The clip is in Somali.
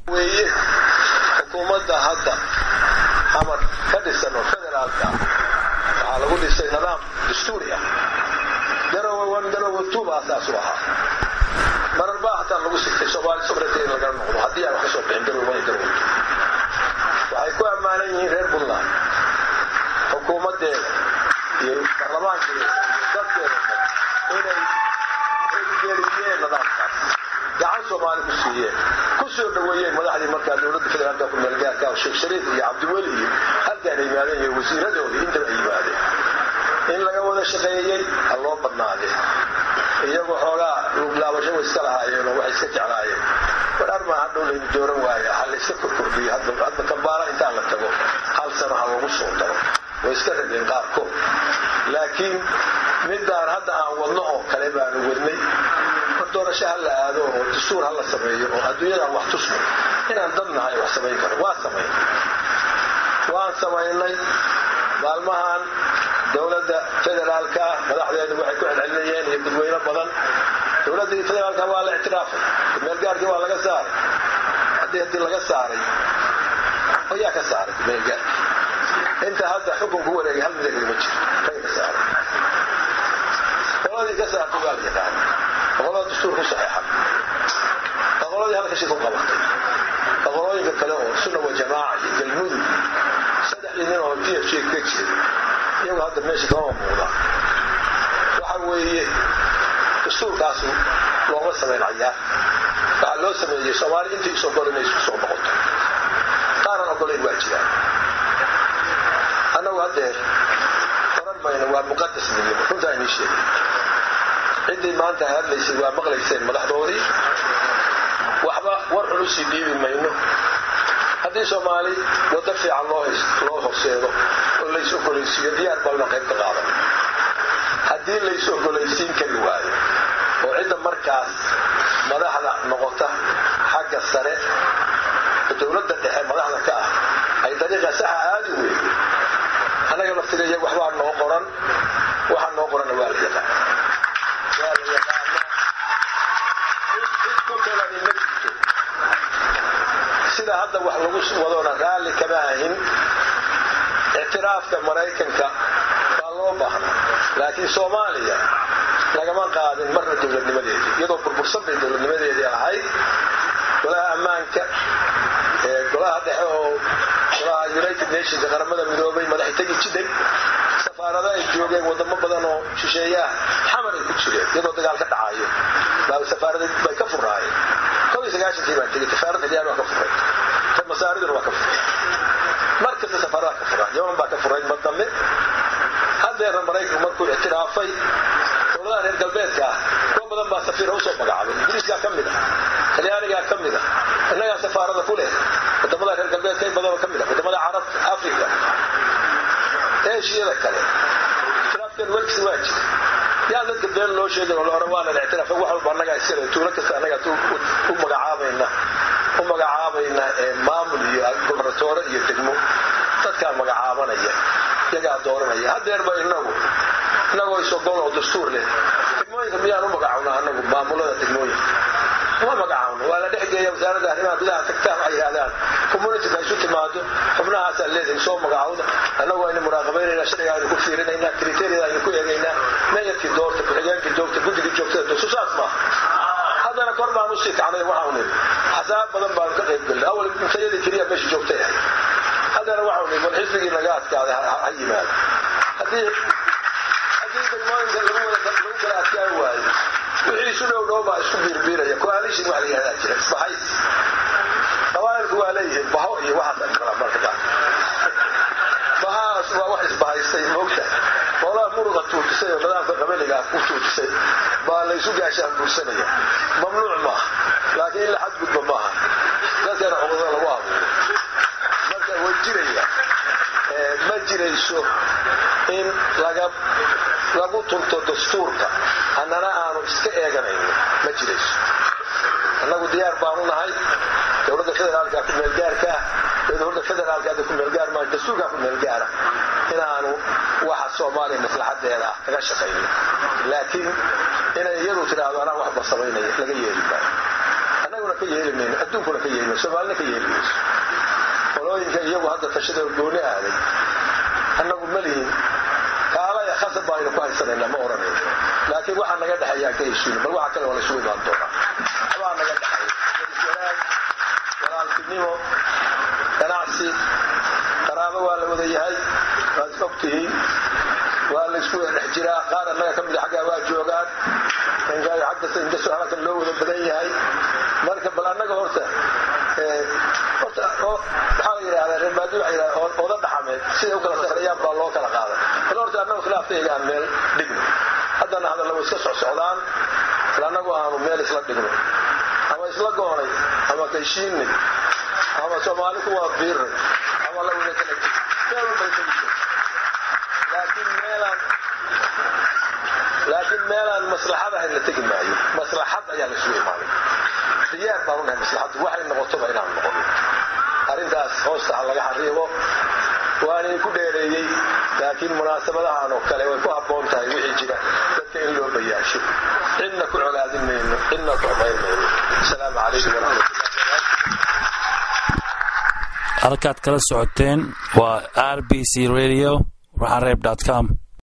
weeye xukuumadda hadda amar ka dhisan oo federaalka waxaa lagu dhisay nidaam dastuuri ah garowe wan garowe tuuba asaas u ahaa marar baa hataa lagu sigtay soomaali sobrete in lagala noqdo haddii aan wax ka soo bixin garowe wan garowe waxay ku ammaanan yihiin reer puntland xukuumaddeeda iyo baarlamaankeeda iyo dadkeeda inay geliyeen nidaamkaas gacan soomaali ku siiyeen ku soo dhaweeyeen madaxdii markaa dowladda federaalka ku meelgaarka oo sheekh shariif iyo cabdiweli iyo halkaan ay yimaadeen iyo wasiiradoodii intaba ay yimaadeen in laga wada shaqeeyey ha loo badnaadee iyagoo xoogaa luglaabasho way iska lahaayeen oo waxay iska jeclaayeen badhaar maa hadhow laynu dooran waaya ha la iska korkordhiyo hadda kambaala intaan la tago hal sano ha lagu soo daro way iska rabeen qaarkood laakiin midaan hadda aan wadno oo kale baanu wadnay mar doorasho ha la aado oo dastuur ha la sameeyo oo adduunyadaan wax tusno inaan dad nahay wax samayn karo waa samayn waan samaynay maalmahan dowladda federaalka madaxdeedu waxay ku celcelinayeen iyo dadweyne badan dowladdii federaalka waa la ictiraafay meelgaarkii waa laga saaray haddii haddii laga saaray ayaa ka saaray meelgaarki inta hadda xukunku wareegay hal midagli ma jiro rag ka saaray qoladii ka saartay waa la yaqaana boqolada dastuur ku saxeexan boqoladii halka shir ku qabatay boqolooyinka kale oo sunna wa jamaaca iyo galmudug saddexdii nin oo p f j ka jira iyagu hadda meesha kama muuqda waxa weeye dastuurkaasu looma samayn cayaar waxaa loo sameeyey soomaali intii is ogol inay isku soo noqoto qaaran ogolayn waa jiraan annagu haddeer oran mayno waa muqadas midnimo runtaa inii sheegay ciddii maanta hadlaysay waa maqlayseen madaxdoodii waxba war culusii dhiibi mayno haddii soomaali waddo fiican loo horseedo oo lays ogolaysiiyo diyaar balna qayb ka qaadan haddii lays ogolaysiin kari waayo oo cidda markaas madaxda noqota xagga sare dowladda dhexe madaxda ka ah ay dariiqa saxa aadi weyn annaga laftigeeya waxbaa noo qoran waxaa noo qoranna waa la yaqaan waa la yaqaana cid ku kalani ma jirto sida hadda wax lagu wadona raalli kama ahin ictiraafka maraykanka waa loo baahna laakiin soomaaliya lagama qaadin marna dowladnimadeedii iyadoo burbursan bay dowladnimadeedii ahayd golaha ammaanka golaha dhexe oo golaha united nationka qaramada midoobay madaxi tegi jiday safaarada ay joogeen wadamo badan oo shisheeyaah xamar ay ku jireen iyadoo dagaal ka dhacayo baa safaarada bay ka furaayeen kow iyo sagaashankii baan tegey safaarad xiliyaan waa ka furay ka masaariduna waa ka furay mar kasta safaarada ka furaa yaman baa ka furay mar dambe haddeerna maraykanku markuu ictiraafay dowladaha reer galbeedka ah kuwa badan baa safiira usoo magacaabay ingiriiskaa ka mid ah talyaanigaa ka mid ah innagaa safaarada ku leh wadamada reer galbeedka in badanoo ka mid ah wadamada carabta africa eeshiyada kale ictiraafkeen welkisi waa jira yaa dadka been loo sheegay oo la oran waana ictiraaf wax walba annagaa iskale tuulo kasta annagaa u magacaabayna u magacaabayna maamul iyo gobernatoore iyo degmo dadkaa magacaabanaya iyagaa dooranaya haddeerba inagu inagoo isogol oo dastuur leh degmooyinka miyaan u magacawnaa anagu maamulada degmooyinka uma magacaawno waa la dhexgeeya wasaaradda arrimaha gudaha tagtaan waxay yidhahdaan communityka isu timaado xubnahaasaa leedahay soo magacawda annagu aynu muraaqabaynaynaa sharciga aynu ku fiirinaynaa kriteeriyada aynu ku eegaynaa meeyarkii doorta ku-xigeenkii joogta guddigii joogtada doorta saas maaha haddana kor baan usii kacnay waxaanu nidhi xasaab badan baanu ka qayb gelnay awal intayadii keliya meesha joogtay ahay haddana waxaanu nidhi bal xisbigii naga adkaaday ha yimaado haddii haddii degmooyinka lagu wada lagu kala adkaan waayo wixii isu dhow dhow baa isku biirbiiraya coalition wax la yihahdaa jira isbahays qabaa'ilku waa leeyihiin baho iyo waxaas kala marka qaar bahaas waa wax isbahaystay moogta qolaha muruqa tuujisay oo nidaamka qabaliga ku tuujisay baa laysu gaashaan buursanaya mamnuuc maaha laakiin in la xadgudba maaha dadkana cudurada lagu abuuro marka way jiraya ma jirayso in laga lagu tunto dastuurka annana aanu iska eeganayno ma jirayso annagu diyaar baanu nahay dowladda federaalka ku meelgaarkaa dowladda federaalka hadda ku meelgaar maa dastuurkaa ku meelgaara inaanu waxa soomaaliya maslaxadeeda ah kaga shaqayno laakiin inay iyadu tidhaahdo anaa waxba samaynaya laga yeeli maayo annaguna ka yeeli mayno adduunkuna ka yeeli mayno soomaalina ka yeeli mayso qolooyinka iyagu hadda tashada gooni aaday annagu ma lihin kaalaya khasab baaynu ku haysanaynaa ma oranayno laakiin waxaa naga dhexeeyaan ka heshiino bal waxa kale waa laysugu imaan doonaa waxbaa naga dhexeeya wanaag walaaltinimo ganacsi qaraabo waa la wada yahay waad is og tihiin waa laysku wada dhex jiraa qaar annaga ka mida xaggaa waa joogaan xagga indasoo halkan loo wada badan yahay marka bal annaga horta horta waxaa la yidhahdaa reer baadi waxa yidhahdaa oda dhaxameed siday u kala sarreeyaan baa loo kala qaaday bal horta annagu khilaaftayga aan meel dhigno haddana hadalla way iska socsocdaan bal annagu aanu meel isla dhigno ama isla goonay ama kayshiinay ama soomaali ku wada biirnay ama la wada kala meel walbay tegi jirto laakiin meelaan laakiin meelaan maslaxad ahayn la tegi maayo maslaxad ayaa la isugu imaaday diyaar baan unahay maslaxaddu waxay noqotoba inaan noqono arrintaas hoosta ha laga xariibo waanay ku dheereeyey laakiin munaasabadahan oo kale way ku habboon tahay wixii jira dadka in loo bayaasho cidna ku colaadin mayno cidna ku xumayn mayno asalaamu calaykum waraxmatullahi halkaad kala socoteen waa r b c radio raxareeb com